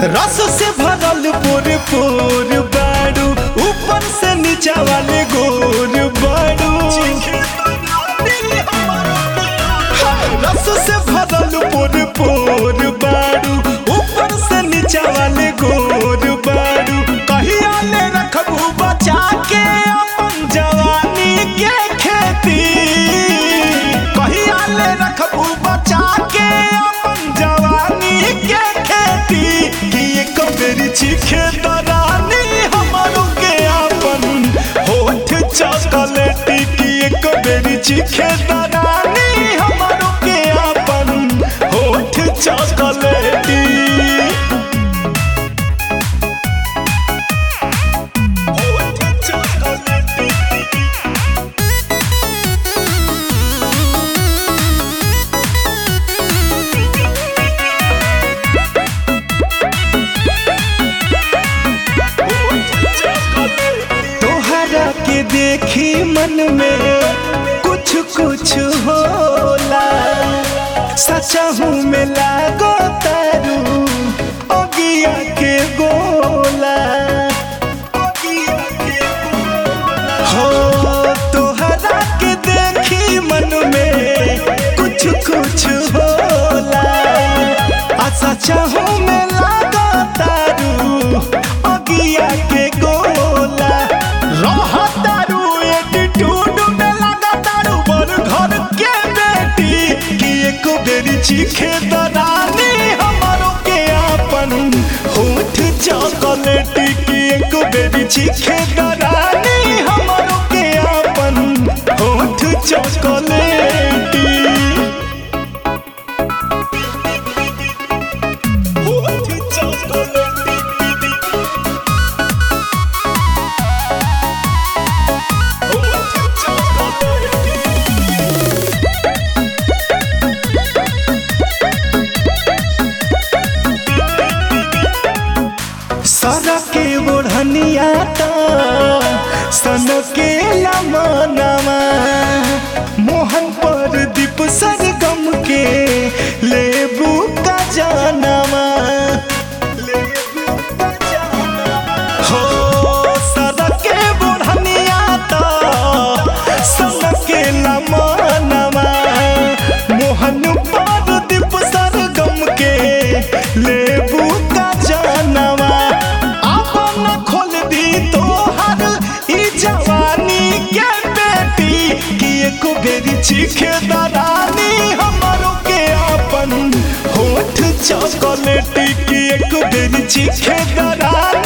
रस से भरल पोर पोर बाड़ू ऊपर से नीचा वाले गोर बाड़ू रस से भरल पोर पोर बाड़ू ऊपर से नीचा वाले गोर बाड़ू कहिया ले रखबू बचा के अपन जवानी के खेती कहिया ले रखबू बचा के अपन जवानी के खेती कि एक बेरी चीखे दरानी हमारो के अपन होठ चॉकलेटी कि एक बेरी चीखे दरानी हमारो के अपन होठ चॉकलेटी होठ चॉकलेटी तोहरा के देखी मन में कुछ कुछ होला सचा हूँ में लागो तारू अगिया के गोला हो तोहरा के देखी मन में कुछ कुछ होला आ सचा हूँ में लागो तारू अगिया के गोला रह तारू एटीट्यूड में लगा तारू बर घर के बेटी कि एक बेरी चीखे दरानी हमारो के अपन होठ चॉकलेटी कि एक बेरी चीखे दरानी हमारो के अपन होठ चॉकलेटी होठ चॉकलेटी सर के ओढ़निया त सन के लमनवा मोहन पर दीप सरगम के लेबू का जानवा हो सर के ओढ़निया त सन के लमनवा मोहन पर दीप सरगम के लेबू का जानवा अपन खोल दी तोहर ई जवानी के बेटी कि एक बेरी चीखे दरानी हमारो के अपन होठ चॉकलेटी कि एक बेरी चीखे दरानी